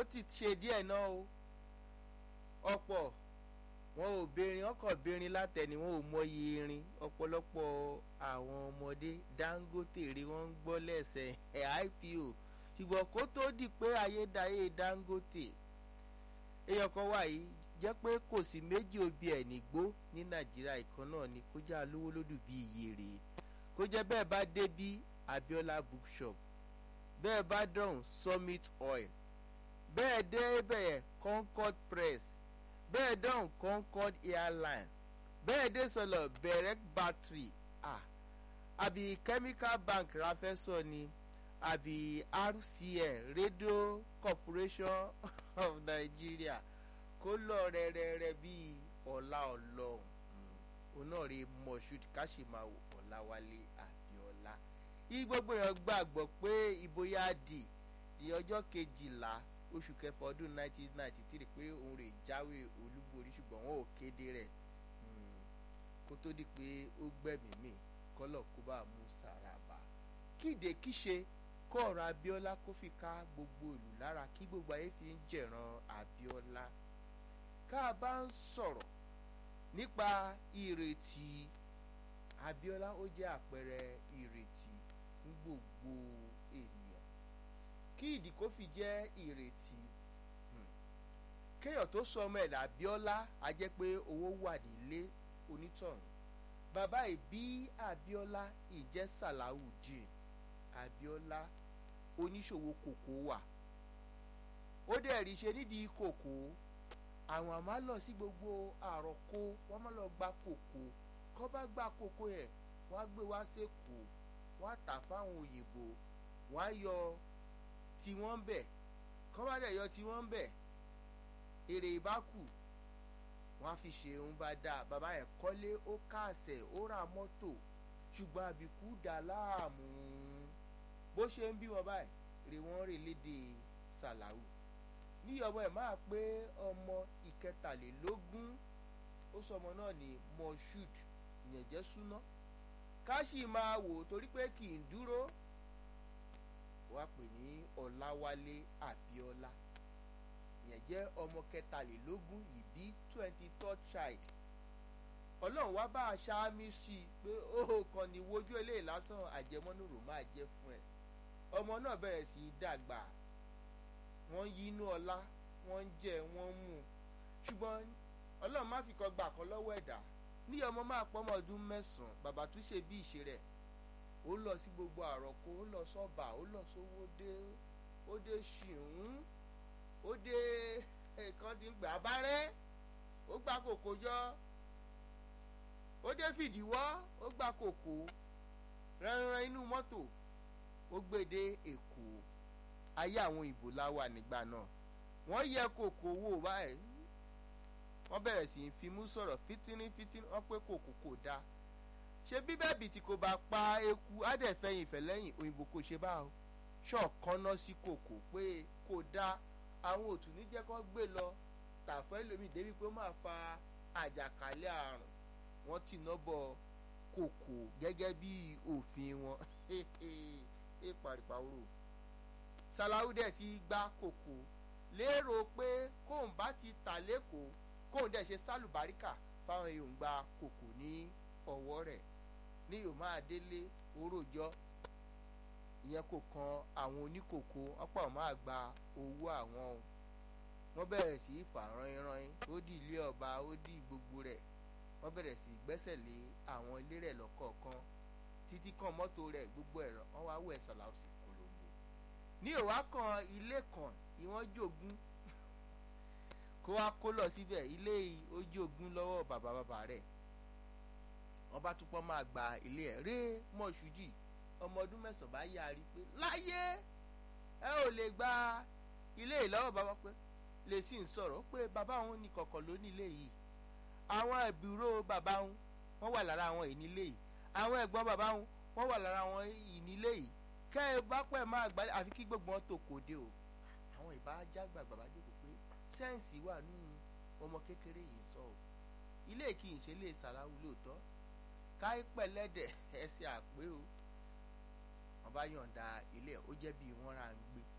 ti ṣe díẹ̀ náà o ọ̀pọ̀ wọn ò bérin ọkọ̀ bérin látẹni wọn ò mọyì irin ọ̀pọ̀lọpọ̀ àwọn ọmọdé Dangote rí wọn ń gbọ́ lẹ́sẹ̀ ẹ̀ IPO ṣùgbọ́n kó tó di pé ayédáyé Dangote èèyàn kan wà yìí jẹ́ pé kò sí méjì òbí ẹ̀ nígbó ní Nàìjíríà ìkan náà ni kó jẹ́ alówó lódù bíi iye rèé kó jẹ́ bẹ́ẹ̀ bá dé bí Abiola bookshop bẹ́ẹ̀ bá dọ̀hún Summit Oil bẹ́ẹ̀ dé bẹ́ẹ̀ Concord Press bẹ́ẹ̀ dọ̀hún Concord Airline bẹ́ẹ̀ dé sọ̀lọ̀ Berek Battery ah àbí Chemical Bank rafẹ́sọ ni àbí RCN Radio Corporation of Nigeria kó lọ rẹ́rẹ́rẹ́ bíi ọ̀la ọlọ́run òun náà rí Moshood Kashimawo Ọláwálé Abíọ́lá yí gbogbo èèyàn gbàgbọ́ pé ìbòyá dì di ọjọ́ kejìlá oṣù kẹfà ọdún 1993 pé òun rè jáwé olúborí ṣùgbọ́n wọn ò kéde rẹ̀ kó tó di pé ó gbẹ̀mí mì kọ́lọ̀ kó bá mú sàràbà kíde kíṣe kọ́ ọ̀rọ̀ Abíọ́lá kó fi ká gbogbo ìlú lára kí gbogbo ayé fi ń jẹ̀ràn Abíọ́lá ká a bá ń sọ̀rọ̀ nípa ìrètí Abíọ́lá ó jẹ́ àpẹẹrẹ ìrètí fún gbogbo ènìyàn kí ìdí kó fi jẹ́ ìrètí kéèyàn tó sọ ọmọ ẹ̀ l'Abíọ́lá a jẹ́ pé owó wà nílé onítọ̀hún bàbá ìbí Abíọ́lá ìjẹ́ Sàláwùdíìn Abíọ́lá oníṣòwò kòkó wà ó dẹ̀ rí ṣe nídìí kòkó àwọn àmọ́ lọ sí gbogbo àròkó wọ́n má lọ gba kòkó kọ́ bá gba kòkó yẹn wọ́n á gbé wá sẹ́kọ̀ọ́ wọ́n á tà fáwọn òyìnbó wọ́n á yọ tiwọn bẹ̀ kọ́ bá dẹ̀ yọ tiwọn bẹ̀ èrè ìbákù wọ́n á fi ṣe òun bá dáa bàbá yẹn kọ́lé ó káàsẹ̀ ó ra mọ́tò ṣùgbọ́n àbíkú dà láàmú bó ṣe ń bí wọn báyìí rè wọ́n rè léde Sàláwù níyọ̀wọ́ ẹ̀ máa pé ọmọ ìkẹtàlélógún ó sọmọ náà ní Moshood ìyẹn jẹ́ súná ká sì máa wò torí pé kì í dúró wá pè ní Ọláwálé Abíọ́lá ìyẹn jẹ́ ọmọ kẹtàlélógún ìbí twenty third child ọlọ́run wá bá a ṣáámi sí i pé ó kàn ní wojú eléyìí lásán àjẹmọ́nùrò máa jẹ́ fún ẹ ọmọ náà bẹ̀rẹ̀ sí í dàgbà wọ́n yí inú ọlá wọ́n ń jẹ wọ́n ń mú ṣùgbọ́n ọlọ́run má fi kan gbà kan lọ́wọ́ ẹ̀dá ní ọmọ máa pọ́ ọmọ ọdún mẹ́sàn-án bàbá tún ṣe bí ìṣe rẹ̀ ó lọ sí gbogbo àròkọ ó lọ sọ́ba ó lọ sówó dé ó dé ṣìún ó dé nǹkan tí ń gbà bá rẹ́ ó gbà kòkó jọ ó dé fìdíwọ́ ó gbà kòkó rẹ́rẹ́rẹ́ inú mọ́tò ó gbé dé èkó ayé àwọn ìbò la wà nígbà náà wọ́n yẹ kòkó wò báyìí wọ́n bẹ̀rẹ̀ sí í fimú sọ̀rọ̀ fitini fitini wọ́n pé kòkó kò dáa ṣé bíbẹ́ẹ̀bì tí kò bá pa eku ádẹ́fẹ́yìn ìfẹ́lẹ́yìn òyìnbó kò ṣe bá o ṣọ̀kanná sí kòkó pé kò dáa àwọn òtún ní jẹ́ kó gbé lọ tàfẹ́ lómi débi pé ó máa fa àjàkálẹ̀ àrùn wọ́n ti ná bọ kòkó gẹ́gẹ́ bí òfin wọn ẹ pàrìpàwòrò Sàláwù dẹ̀ ti gbá kòkó lérò pé kóun bá ti tà lẹ́kọ̀ọ́ kóun dẹ̀ ṣe sálùbáríkà fáwọn èèyàn gba kòkó ní ọwọ́ rẹ̀ ní yóò máa délé orójọ́ ìyẹn kò kan àwọn oníkòkó ọ̀pọ̀ máa gba owó àwọn o wọ́n bẹ̀rẹ̀ sí í fà rányínrányín ó di ilé ọba ó di gbogbo rẹ̀ wọ́n bẹ̀rẹ̀ sí í gbẹ́sẹ̀ lé àwọn ilé rẹ̀ lọ́kọ̀ọ̀kan títí kan mọ́tò rẹ̀ gbogbo ẹ̀rọ wọ́n wá wẹ̀ Sàláwù sí Kolombo ní òwá kan ilé kan ìwọ́n jogún kó wá kó lọ síbẹ̀ ilé ó jogún lọ́wọ́ bàbá bàbá rẹ̀ wọ́n bá túpọ̀ máa gba ilé ẹ̀ ré Mọ̀ṣúdì ọmọ ọdún mẹ́sàn-án bá yára pé láyé ẹ ò lè gba ilé ìlọ́wọ́ bàbá pé lè sì ń sọ̀rọ̀ pé bàbá òun ní kọ̀kọ̀ ló ní ilé yìí àwọn ìbúrò bàbá òun wọ́n wà lára àwọn ìnílé yìí àwọn ẹ̀gbọ́n bàbá òun wọ́n wà lára àwọn ìnílé yìí kẹ́ ẹ bá pẹ́ máa gbálẹ̀ àfi kí gbogbo wọn tó kòde o àwọn ìbá jágbà bàbá jókòó pé sẹ́ǹsì wà nínú ọmọ kékeré yìí sọ o ilé kì í ṣe lè Sàláwù lóòótọ́ káípẹ́ lẹ́dẹ̀ ẹsẹ̀ àpé o wọ́n bá yọ̀ǹda ilé ó jẹ́ bí wọ́n ra ń gbé